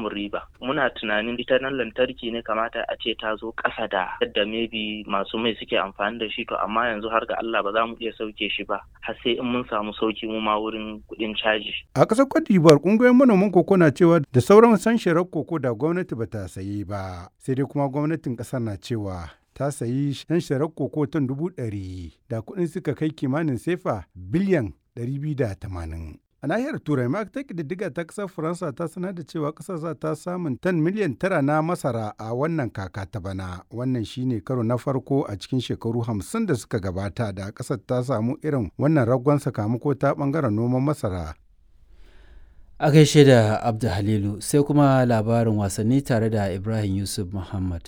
samun riba muna tunanin ita nan lantarki ne kamata a ce ta zo ƙasa da yadda maybe masu mai suke amfani da shi to amma yanzu har ga Allah ba za mu iya sauke shi ba har sai in mun samu sauki mu ma wurin kuɗin caji A ƙasar Cote d'Ivoire ƙungiyoyin manoman koko na cewa da sauran sanshirar koko da gwamnati ba ta sayi ba sai dai kuma gwamnatin ƙasar na cewa ta sayi sanshirar koko tan dubu ɗari da kuɗin suka kai kimanin sefa biliyan ɗari biyu da tamanin. A nahiyar Turai ma ta ƙididdiga ta ƙasar Faransa ta sanar da cewa ƙasar za ta samun tan miliyan tara na masara a wannan kaka ta bana. Wannan shine karo na farko a cikin shekaru hamsin da suka gabata da ƙasar ta samu irin wannan ragon sakamako ta ɓangaren noman masara. A gaishe da Abdu Halilu sai kuma labarin wasanni tare da Ibrahim Yusuf Muhammad.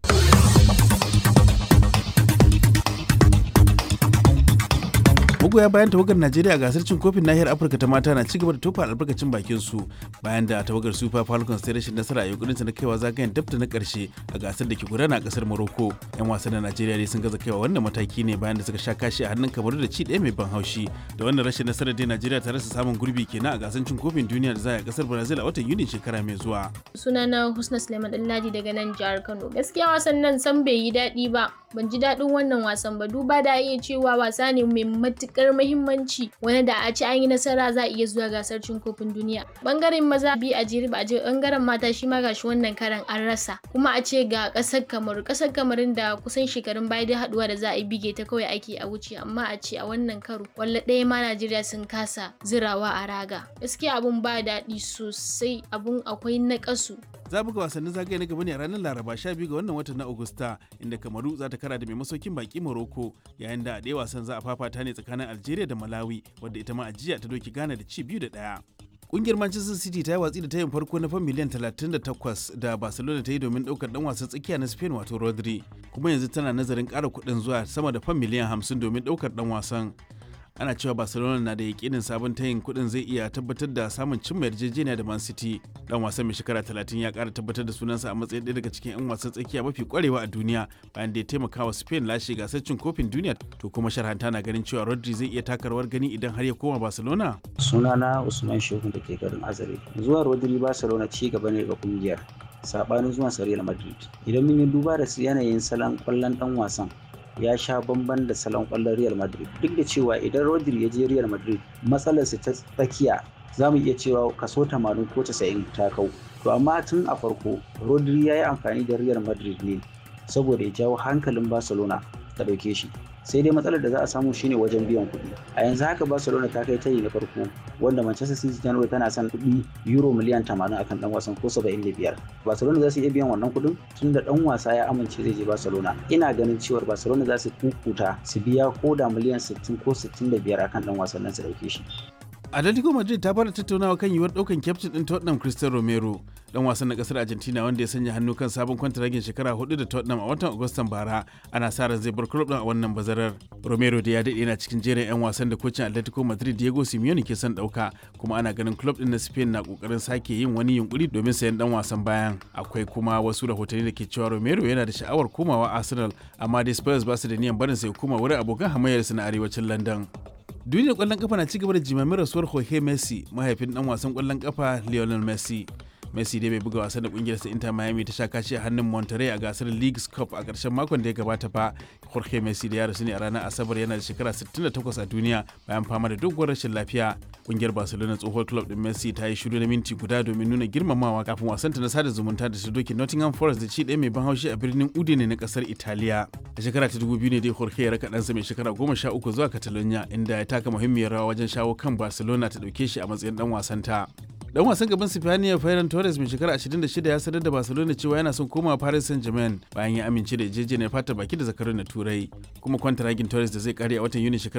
magoya bayan tawagar najeriya a gasar cin kofin nahiyar afirka ta mata na cigaba da tofa albarkacin bakin su bayan da tawagar super falcons ta rashin nasara a yankunan na kaiwa zagayen dabta na karshe a gasar da ke gudana a kasar morocco yan wasan na najeriya ne sun gaza kaiwa wannan mataki ne bayan da suka sha kashi a hannun kamaru da ci ɗaya mai ban haushi da wannan rashin nasarar dai najeriya ta rasa samun gurbi kenan a gasar cin kofin duniya da za a kasar brazil a watan yuni shekara mai zuwa sunana husna suleiman ɗanladi daga nan jihar kano gaskiya wasan nan san bai yi daɗi ba ban ji daɗin wannan wasan ba duba da iya cewa wasa ne mai matuƙar muhimmanci wani da a ci an yi nasara za a iya zuwa gasar cin kofin duniya bangaren maza bi a jiri ba a je bangaren mata shi ma gashi wannan karan an rasa kuma a ce ga ƙasar kamaru ƙasar kamarun da kusan shekarun baya da haɗuwa da za a yi bige ta kawai ake a wuce amma a ce a wannan karo walla ɗaya ma najeriya sun kasa zirawa a raga gaskiya abun ba daɗi sosai abun akwai naƙasu za buga wasannin zagaye na gaba ne a ranar laraba 12 ga wannan watan na agusta inda kamaru za ta kara da mai masaukin baki morocco yayin da a ɗaya wasan za a fafata ne tsakanin algeria da malawi wadda ita ma a jiya ta doki ghana da ci biyu da ɗaya Kungiyar Manchester City ta yi watsi da tayin farko na fan miliyan 38 da Barcelona ta yi domin ɗaukar ɗan wasan tsakiya na Spain wato Rodri, kuma yanzu tana nazarin ƙara kuɗin zuwa sama da fan miliyan 50 domin ɗaukar ɗan wasan. ana cewa barcelona na da yakinin sabon tayin kudin zai iya tabbatar da samun cimma yarjejeniya da man city dan wasan mai shekara 30 ya kara tabbatar da sunansa a matsayin ɗaya daga cikin 'yan wasan tsakiya mafi kwarewa a duniya bayan da ya taimaka wa spain lashe gasar cin kofin duniya to kuma sharhanta na ganin cewa rodri zai iya taka rawar gani idan har ya koma barcelona sunana usman shehu da ke garin azare zuwa rodri barcelona ci gaba ne ga kungiyar sabanin zuwan sa real madrid idan mun yi duba da yanayin salon kwallon dan wasan ya sha bamban da salon kwallon Real Madrid duk da cewa idan Rodri ya je Real Madrid matsalarsa ta tsakiya za mu iya cewa kaso 80 ko 90 ta kau to amma tun a farko Rodri ya yi amfani da Real Madrid ne saboda ya jawo hankalin Barcelona ta dauke shi sai dai matsalar da za a samu shine wajen biyan kuɗi a yanzu haka Barcelona ta kai tayi na farko wanda Manchester City ta nuna tana son kuɗi euro miliyan 80 akan dan wasan ko 75 Barcelona za su iya biyan wannan kuɗin tun da dan wasa ya amince zai je Barcelona ina ganin cewa Barcelona za su kukuta su biya ko da miliyan 60 ko 65 akan dan wasan nan su dauke shi Atletico Madrid ta fara tattaunawa kan yiwuwar ɗaukan kyaftin ɗin Tottenham Cristiano Romero dan wasan na ƙasar Argentina wanda ya sanya hannu kan sabon kwantaragin shekara hudu da Tottenham a watan Agustan bara ana sa ran zai bar club ɗin a wannan bazarar. Romero da ya daɗe yana cikin jerin 'yan wasan da kocin Atletico Madrid Diego Simeone ke son ɗauka kuma ana ganin club ɗin na Spain na ƙoƙarin sake yin wani yunkuri domin sayan dan wasan bayan. Akwai kuma wasu rahotanni da ke cewa Romero yana da sha'awar komawa Arsenal amma dai Spurs ba su da niyan barin sai koma wurin abokan hamayyarsu na arewacin London. duniyar kwallon kafa na cigaba da jimamin rasuwar Jorge Messi mahaifin dan wasan kwallon kafa Lionel Messi. Messi dai bai buga wasan da kungiyar sa Inter Miami ta sha kashi a hannun Monterrey a gasar Leagues Cup a ƙarshen makon da ya gabata ba. Jorge Messi da ya rasu ne a ranar Asabar yana da shekara 68 a duniya bayan fama da doguwar rashin lafiya. Kungiyar Barcelona tsohuwar club din Messi ta yi shiru na minti guda domin nuna girmamawa kafin wasanta na sada zumunta da su doki Nottingham Forest da ci ɗaya mai ban haushi a birnin Udine na ƙasar Italiya. A shekara ta 2000 ne dai Jorge ya raka ɗansa mai shekara 13 zuwa Catalonia inda ya taka muhimmiyar rawa wajen shawo kan Barcelona ta ɗauke shi a matsayin ɗan wasanta. dan wasan gaban Sipaniya Ferran Torres mai shekara 26 ya sanar da Barcelona cewa yana son komawa Paris Saint-Germain bayan ya amince da yarjejeniyar fata baki da zakarun na Turai. Kuma kwantaragin Torres da zai kare a watan Yuni shekara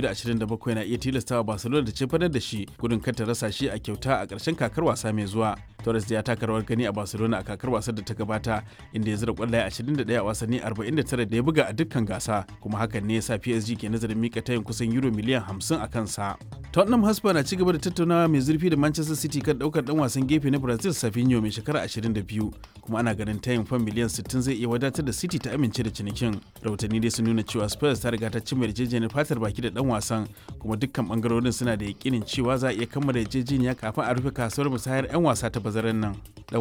2027 na iya tilastawa Barcelona da cefanar da shi gudun kar ta rasa shi a kyauta a ƙarshen kakar wasa mai zuwa. Torres da ya taka rawar gani a Barcelona a kakar wasar da ta gabata inda ya zira kwallaye 21 a wasanni 49 da ya buga a dukkan gasa kuma hakan ne ya sa PSG ke nazarin mika tayin kusan euro miliyan 50 a kansa. Tottenham Hotspur na cigaba da tattaunawa mai zurfi da Manchester City kan daukar dan wasan gefe na Brazil Savinho mai shekara 22 kuma ana ganin tayin fan miliyan 60 zai iya wadatar da City ta amince da cinikin. Rahotanni dai sun nuna cewa Spurs ta riga ta cimma yarjejeniyar fatar baki da dan wasan kuma dukkan bangarorin suna da yakinin cewa za a iya kammala yarjejeniya kafin a rufe kasuwar musayar 'yan wasa ta bazaran nan.